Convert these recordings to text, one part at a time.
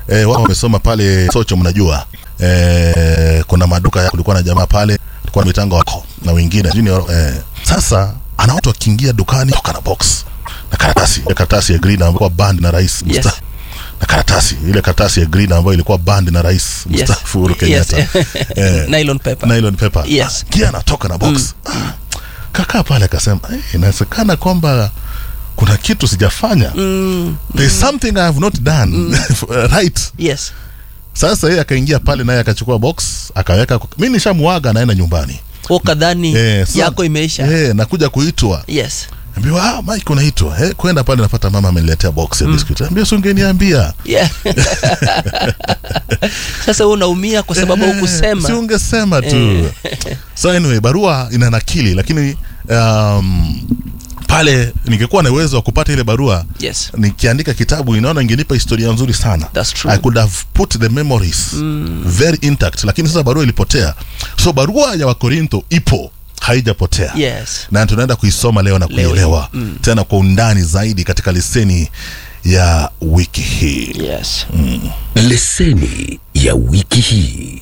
eh, wao wamesoma pale Socho, mnajua eh, kuna maduka ya kulikuwa na jamaa pale kulikuwa na mitango wako na wengine junior eh, sasa ana watu wakiingia dukani toka na box na karatasi ile karatasi ya green ambayo band na rais Yes. mstaafu na karatasi ile karatasi ya green ambayo ilikuwa band na rais Yes. mstaafu Uhuru Yes. Kenyatta eh, Nylon paper. nylon paper Yes. Ah, kia anatoka na box ah, kakaa pale akasema "Eh, inawezekana kwamba kuna kitu sijafanya Mm, there's something I have not done right yes. sasa yeye akaingia pale naye akachukua box akaweka mi nishamuaga naenda nyumbani Ukadhani Eh, sasa- yako imeisha. eh, nakuja kuitwa Yes. ambiwa ah, Mike unaitwa eh, kwenda pale napata mama ameniletea box ya biscuit ambia si ungeniambia Yeah. Sasa wewe unaumia kwa sababu Eh, si hukusema. ungesema tu so anyway barua ina nakili lakini um, pale ningekuwa na uwezo wa kupata ile barua Yes. nikiandika kitabu inaona ingenipa historia nzuri sana That's true. i could have put the memories very intact lakini sasa barua ilipotea so barua ya wakorintho ipo haijapotea Yes. na tunaenda kuisoma leo na Leo kuielewa tena kwa undani zaidi katika leseni ya wiki hii Yes. Leseni ya wiki hii.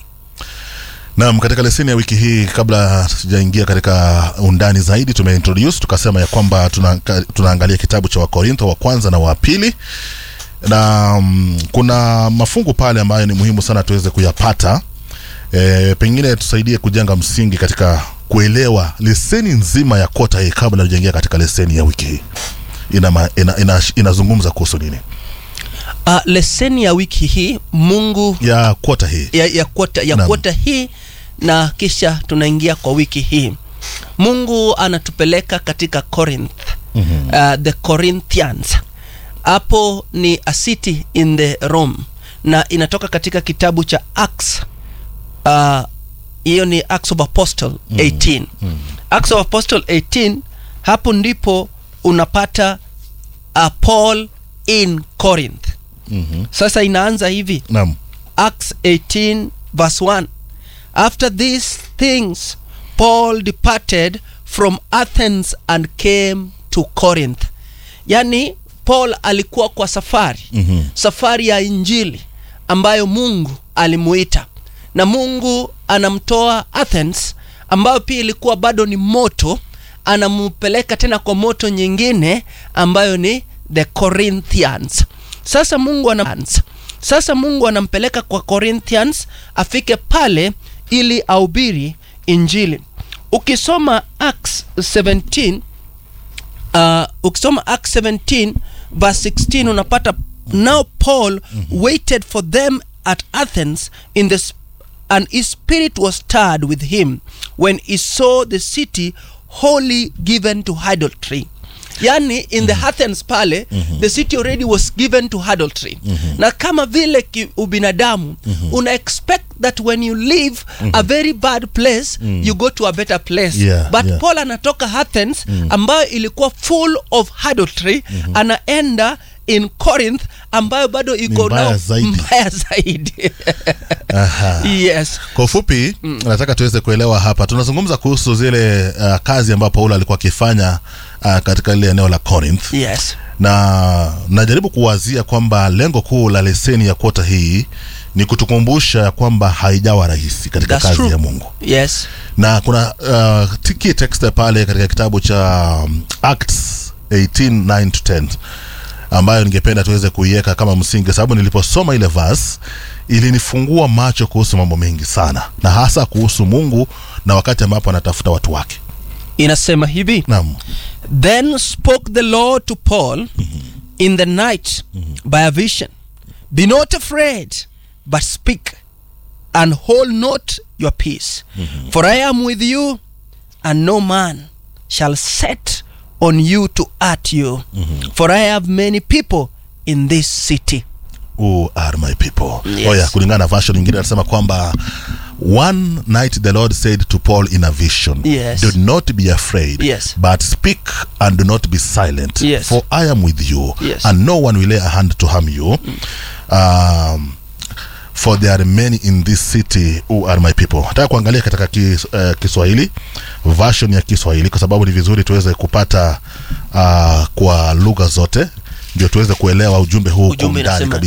Naam, katika leseni ya wiki hii, kabla tujaingia katika undani zaidi, tumeintroduce tukasema ya kwamba tuna, tunaangalia kitabu cha Wakorintho wa kwanza na wa pili na mm, kuna mafungu pale ambayo ni muhimu sana tuweze kuyapata e, pengine tusaidie kujenga msingi katika kuelewa leseni nzima ya kota hii kabla tujaingia katika leseni ya wiki hii ina, ma- ina, ina, inazungumza kuhusu nini Uh, leseni ya wiki hii Mungu ya kota hii ya, ya kwota ya Naam. kwota hii na kisha tunaingia kwa wiki hii mungu anatupeleka katika corinth mm-hmm. uh, the corinthians hapo ni a city in the rome na inatoka katika kitabu cha acts uh, hiyo ni acts of apostle 18 mm-hmm. acts of apostle 18 hapo ndipo unapata uh, paul in corinth mm-hmm. sasa inaanza hivi naam Acts 18, verse 1. After these things, Paul departed from Athens and came to Corinth. Yani, Paul alikuwa kwa safari Mhm. safari ya Injili ambayo Mungu alimuita, na Mungu anamtoa Athens ambayo pia ilikuwa bado ni moto, anampeleka tena kwa moto nyingine ambayo ni the Corinthians. Sasa Mungu ana sasa Mungu anampeleka kwa Corinthians afike pale ili ahubiri Injili. Ukisoma Acts 17 uh, ukisoma Acts 17 verse 16 unapata now Paul waited for them at Athens in the sp- and his spirit was stirred with him when he saw the city wholly given to idolatry yani in the Athens pale the city already was given to idolatry na kama vile ki, ubinadamu una expect that when you leave a very bad place you go to a better place Yeah, but yeah. Paul anatoka Athens ambayo ilikuwa full of idolatry anaenda in Corinth ambayo bado iko mbaya nao zaidi. mbaya zaidi Aha. yes kwa ufupi nataka tuweze kuelewa hapa tunazungumza kuhusu zile uh, kazi ambayo paulo alikuwa akifanya uh, katika ile eneo la corinth yes na najaribu kuwazia kwamba lengo kuu la leseni ya kota hii ni kutukumbusha ya kwamba haijawa rahisi katika That's kazi true. ya mungu yes na kuna uh, t- key text pale katika kitabu cha um, acts 18 9 to 10 ambayo ningependa tuweze kuiweka kama msingi sababu niliposoma ile verse ilinifungua macho kuhusu mambo mengi sana na hasa kuhusu mungu na wakati ambapo anatafuta watu wake inasema hivi naam Then spoke the Lord to Paul in the night by a vision Be not afraid, but speak, and hold not your peace. For I am with you, and no man shall set on you to hurt you. For I have many people in this city. who are my people Yes. oh yeah, kulingana na version nyingine anasema kwamba one night the lord said to paul in a vision Yes. do not be afraid Yes. but speak and do not be silent Yes. for i am with you Yes. and no one will lay a hand to harm you um, for there are many in this city who are my people nataka kuangalia katika kis, uh, kiswahili version ya kiswahili kwa sababu ni vizuri tuweze kupata uh, kwa lugha zote ndio tuweze kuelewa ujumbe huu kwa Ujumbe undani inasema kabisa